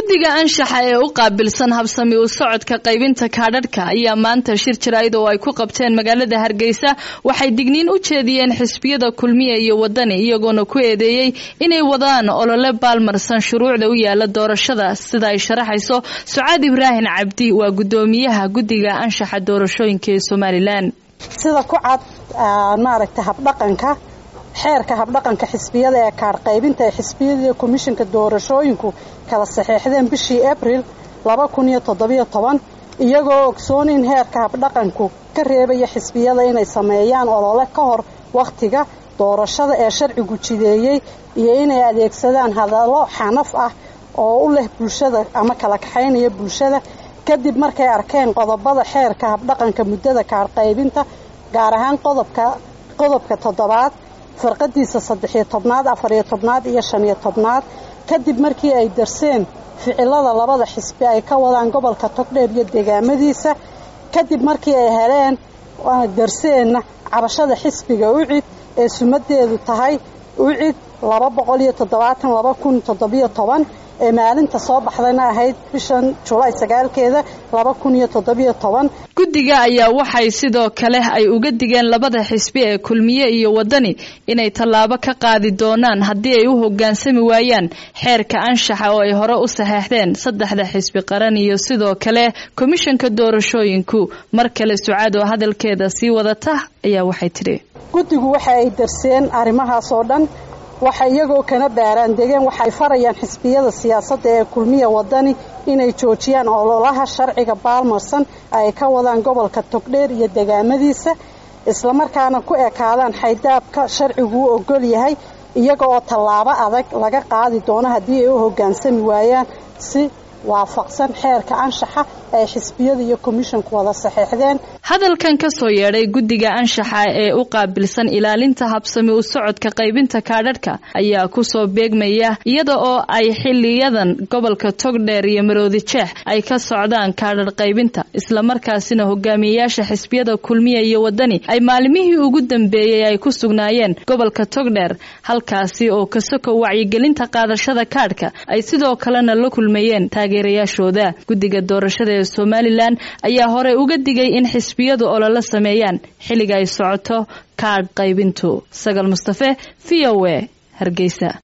guddiga anshaxa ee u qaabilsan habsami u socodka qaybinta kaadhadhka ayaa maanta shir jaraa'id oo ay ku qabteen magaalada hargeysa waxay digniin u jeediyeen xisbiyada kulmiya iyo wadani iyagoona ku eedeeyey inay wadaan olole baalmarsan shuruucda u yaala doorashada sida ay sharaxayso sucaad ibraahim cabdi waa guddoomiyaha guddiga anshaxa doorashooyinka ee somalilan sida ku cad maaragta habdhaqanka xeerka habdhaqanka xisbiyada ee kaadh qaybinta ee xisbiyada komishinka doorashooyinku kala saxeexdeen bishii abril iyagoo ogsoon in heerka habdhaqanku ka reebaya xisbiyada inay sameeyaan olole ka hor wakhtiga doorashada ee sharcigu jideeyey iyo inay adeegsadaan hadallo xanaf ah oo u leh bulshada ama kala kaxaynaya bulshada kadib markay arkeen qodobada xeerka habdhaqanka muddada kaadh qaybinta gaar ahaan qodobka toddobaad farqadiisa saddexiyo tobnaad afariyo tobnaad iyo shaniyo tobnaad kadib markii ay darseen ficilada labada xisbi ay ka wadaan gobolka togdheer iyo deegaamadiisa kadib markii ay heleen darseenna cabashada xisbiga ucid ee sumadeedu tahay ucid laba boqol iyo toddobaatan laba kun toddobiyo toban ee maalinta soo baxdayna ahayd bishan julaay sagaalkeeda laba kun iyo toddobiyo toban guddiga ayaa waxay sidoo kale ay uga digeen labada xisbi ee kulmiye iyo wadani inay tallaabo ka qaadi doonaan haddii ay u hoggaansami waayaan xeerka anshaxa oo ay hore u saxeexdeen saddexda xisbi qaran iyo sidoo kale komishanka doorashooyinku mar kale sucaad oo hadalkeeda sii wadata ayaa waxay tidhi guddigu waxa ay darseen arrimahaas oo dhan waxa iyagoo kana baaraan degeen waxay farayaan xisbiyada siyaasadda ee kulmiya wadani inay joojiyaan ololaha sharciga baalmarsan ay ka wadaan gobolka togdheer iyo degaamadiisa islamarkaana ku ekaadaan xaydaabka sharcigu u ogol yahay iyaga oo tallaabo adag laga qaadi doono haddii ay u hoggaansami waayaan si waafaqsan xeerka anshaxa ay xisbiyada iyo komishinku wada saxeexdeen hadalkan ka soo yeedhay guddiga anshaxa ee u qaabilsan ilaalinta habsami u socodka qaybinta kaadhadhka ayaa kusoo beegmaya iyada oo ay xiliyadan gobolka togdheer iyo maroodi jeex ay ka socdaan kaadhadh qaybinta islamarkaasina hogaamiyeyaasha xisbiyada kulmiya iyo wadani ay maalimihii ugu dambeeyey ay ku sugnaayeen gobolka togdheer halkaasi oo kasoko wacyigelinta qaadashada kaadhka ay sidoo kalena la kulmayeen taageerayaashooda guddiga doorashada ee somalilan ayaa horey uga digay in xisbiyadu ololo sameeyaan xilliga ay socoto kaadh qaybintu sagal mustafe v o a hargeysa